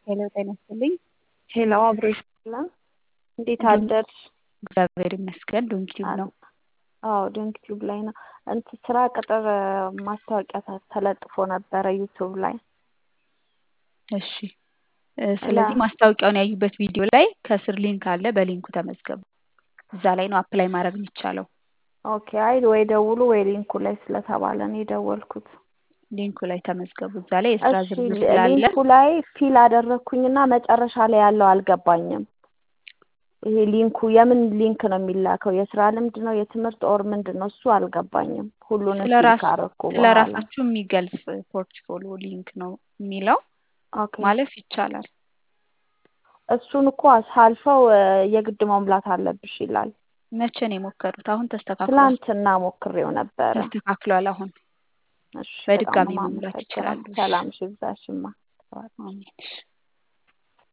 ሄሎ ጤና ይስጥልኝ። ሄሎ አብሮ ይስጥልን። እንዴት አደርሽ? እግዚአብሔር ይመስገን። ዶንኪቲዩብ ነው። አዎ ዶንኪቲዩብ ላይ ነው። እንትን ስራ ቅጥር ማስታወቂያ ተለጥፎ ነበረ ዩቱብ ላይ። እሺ ስለዚህ ማስታወቂያውን ያዩበት ቪዲዮ ላይ ከስር ሊንክ አለ። በሊንኩ ተመዝገቡ። እዛ ላይ ነው አፕላይ ማድረግ የሚቻለው። ኦኬ አይ ወይ ደውሉ ወይ ሊንኩ ላይ ስለተባለ ነው የደወልኩት። ሊንኩ ላይ ተመዝገቡ። እዛ ላይ የስራ እሺ ዝርዝር ስላለ ሊንኩ ላይ ፊል አደረግኩኝና መጨረሻ ላይ ያለው አልገባኝም። ይሄ ሊንኩ የምን ሊንክ ነው የሚላከው? የስራ ልምድ ነው የትምህርት ኦር ምንድን ነው? እሱ አልገባኝም። ሁሉንም ፊል ስለራስ ካረኩ ስለ በኋላ ራሳችሁ የሚገልጽ ፖርትፎሊዮ ሊንክ ነው የሚለው ኦኬ ማለፍ ይቻላል። እሱን እኮ ሳልፈው እ የግድ መሙላት አለብሽ ይላል። መቼ ነው የሞከሩት? አሁን ተስተካክሏል። ትላንትና ሞክሬው ነበረ። ተስተካክሏል። አሁን እሺ በጣም በድጋሚ ነው መሙላት የማመሰግነው። ይችላሉ። እሺ ሰላም ሽብዛሽማ። አሜን። እሺ